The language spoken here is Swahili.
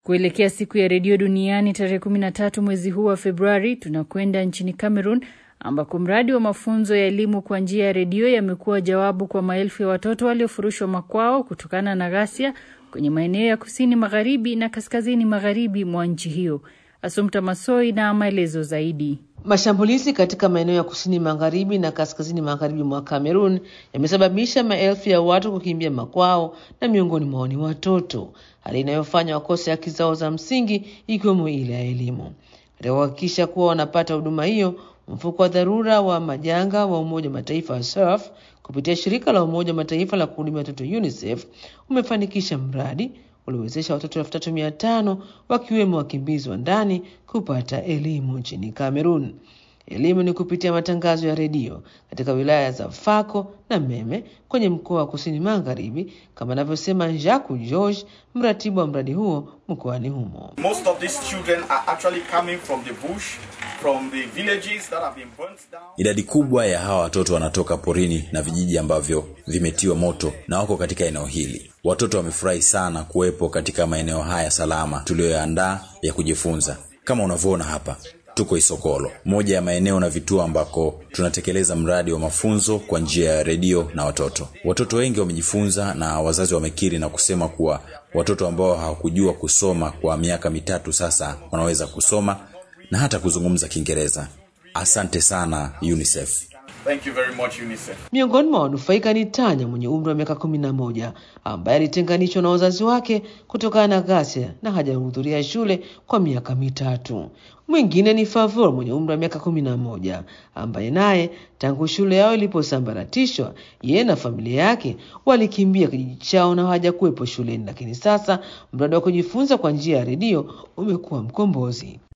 Kuelekea siku ya redio duniani tarehe 13 mwezi huu wa Februari, tunakwenda nchini Cameroon ambako mradi wa mafunzo ya elimu kwa njia ya redio yamekuwa jawabu kwa maelfu ya watoto waliofurushwa makwao kutokana na ghasia kwenye maeneo ya kusini magharibi na kaskazini magharibi mwa nchi hiyo. Asumta Masoi na maelezo zaidi. Mashambulizi katika maeneo ya kusini magharibi na kaskazini magharibi mwa Kamerun yamesababisha maelfu ya watu kukimbia makwao na miongoni mwao ni watoto, hali inayofanya wakose haki zao za msingi ikiwemo ile ya elimu. Katika kuhakikisha kuwa wanapata huduma hiyo, mfuko wa dharura wa majanga wa Umoja wa Mataifa SURF kupitia shirika la Umoja wa Mataifa la kuhudumia watoto UNICEF umefanikisha mradi uliowezesha watoto elfu tatu mia tano wakiwemo wakimbizi wa ndani kupata elimu nchini Kamerun. Elimu ni kupitia matangazo ya redio katika wilaya za Fako na Meme kwenye mkoa wa kusini magharibi, kama anavyosema Jacques George, mratibu wa mradi huo mkoani humo. Most of these children are actually coming from the bush, from the villages that have been burnt down. Idadi kubwa ya hawa watoto wanatoka porini na vijiji ambavyo vimetiwa moto na wako katika eneo hili. Watoto wamefurahi sana kuwepo katika maeneo haya salama tuliyoyaandaa ya kujifunza. Kama unavyoona hapa, tuko Isokolo, moja ya maeneo na vituo ambako tunatekeleza mradi wa mafunzo kwa njia ya redio na watoto. Watoto wengi wamejifunza na wazazi wamekiri na kusema kuwa watoto ambao hawakujua kusoma kwa miaka mitatu sasa wanaweza kusoma na hata kuzungumza Kiingereza. Asante sana UNICEF. Thank you very much, UNICEF. Miongoni mwa wanufaika ni Tanya mwenye umri wa miaka kumi na moja ambaye alitenganishwa na wazazi wake kutokana na ghasia na hajahudhuria shule kwa miaka mitatu. Mwingine ni Favor mwenye umri wa miaka kumi na moja ambaye naye tangu shule yao iliposambaratishwa, yeye na familia yake walikimbia kijiji chao na hawajakuwepo shuleni, lakini sasa mradi wa kujifunza kwa njia ya redio umekuwa mkombozi.